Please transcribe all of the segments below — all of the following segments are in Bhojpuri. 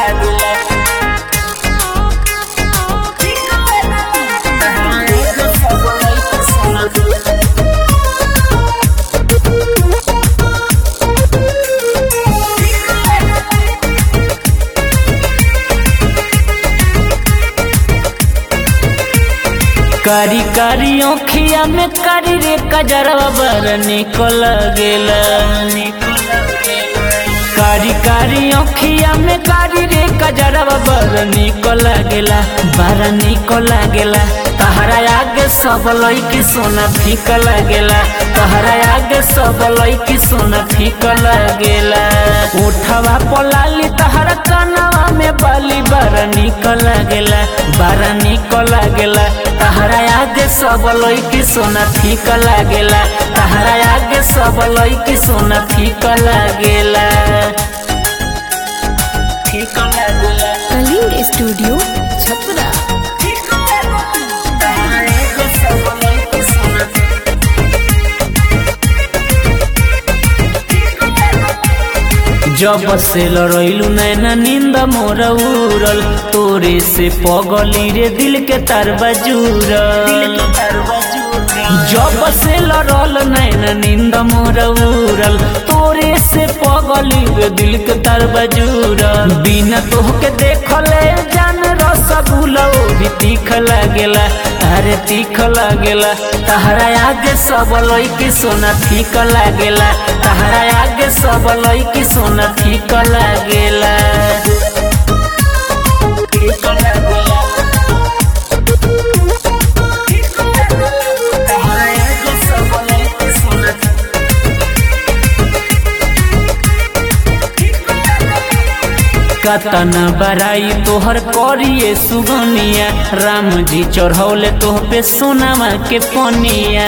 लागेला सब लइका सोना कारी कारी ओखिया में कारी रे कजरवा बर निकल गेला कारी कारी ओखिया में कारी रे कजरवा बर निकल गेला बर निकल गेला तहरा आगे सब लइकी सोना फीक लागेला तहरा आगे सब लइकी सोना फीक लागेला उठवा पलाली तहरा कनवा में बाली बार निकल लागेला बार निकल लागेला तहरा आगे सब लइकी सोना फीक लागेला तहरा आगे सब लइकी सोना फीक लागेला फीक लागेला कलिंग स्टूडियो छपरा तहरा आगे सब लइकी सोना जब से लड़ैलू नैना नींद मोर उड़ल तोरे से पगली रे दिल के तार बजूरल जब से लड़ल नैना नींद मोर उड़ल तोरे से पगली रे दिल के तार बजूरल बिना तोहके देखले जान रसगुल्ला ओ भी तीख लागेला अरे तीख लागेला तहरा आगे सब लइकी सोना फीक लागेला तहरा आगे सब लइकी सोना फीक लागेला फीक लागेला तहरा आगे सब लइकी सोना कतन बराई तोहर करिए सुगनिया राम जी चढ़ौले तोह पे सोनामा के पनिया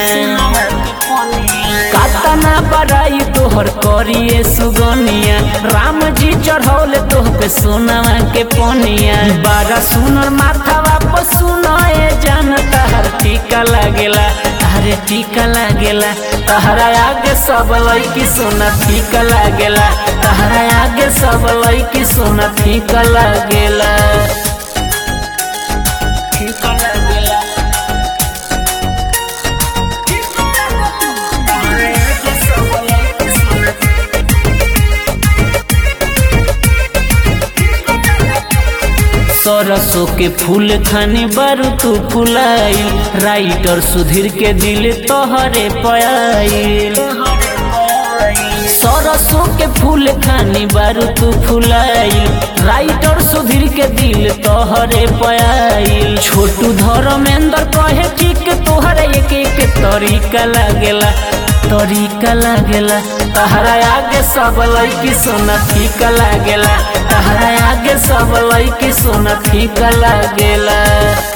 कतना बराई तोहर करिए सुगनिया राम जी चढ़ौले तोह पे सोनामा के पनिया बारा सुनर माथा वापस सुनाए जान तहर टीका लागेला अरे टीका लागेला तहरा आगे सब लइकी सोना फीका लागेला तहरा आगे सब लइकी सोना फीका लागेला फीका लागेला तहरा आगे सब लइकी सोना सरसों के फूल खानी बारू तू फुलाई राइटर सुधीर के दिल तोहरे पयाइल सरसों के फूल खानी बारू तू फुलाई राइटर सुधीर के दिल तोहरे पयाइल छोटू धर्मेंद्र कहे कि के तोहरे एक एक तरीका लागेला तरीका लागेला तहरा आगे सब लइकी सोना फीका लागेला तहरा आगे सब लइकी सोना फीका लागेला